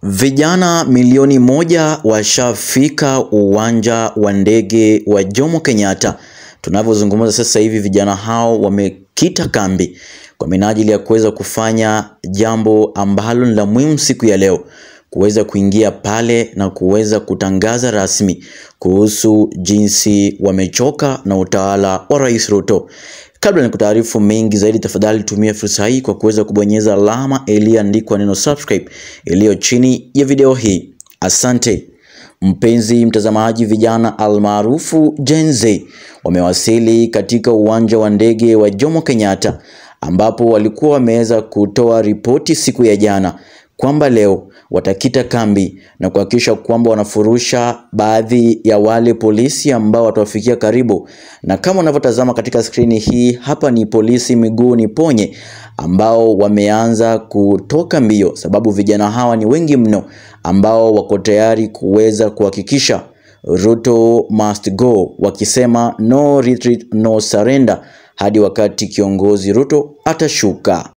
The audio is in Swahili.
Vijana milioni moja washafika uwanja wa ndege wa Jomo Kenyatta. Tunavyozungumza sasa hivi, vijana hao wamekita kambi kwa minajili ya kuweza kufanya jambo ambalo ni la muhimu siku ya leo, kuweza kuingia pale na kuweza kutangaza rasmi kuhusu jinsi wamechoka na utawala wa Rais Ruto. Kabla ni kutaarifu mengi zaidi, tafadhali tumia fursa hii kwa kuweza kubonyeza alama iliyoandikwa neno subscribe iliyo chini ya video hii. Asante. Mpenzi mtazamaji, vijana almaarufu Gen Z wamewasili katika uwanja wa ndege wa Jomo Kenyatta ambapo walikuwa wameweza kutoa ripoti siku ya jana kwamba leo watakita kambi na kuhakikisha kwamba wanafurusha baadhi ya wale polisi ambao watawafikia karibu. Na kama unavyotazama katika skrini hii, hapa ni polisi miguu ni ponye ambao wameanza kutoka mbio, sababu vijana hawa ni wengi mno ambao wako tayari kuweza kuhakikisha Ruto must go, wakisema no retreat, no surrender hadi wakati kiongozi Ruto atashuka.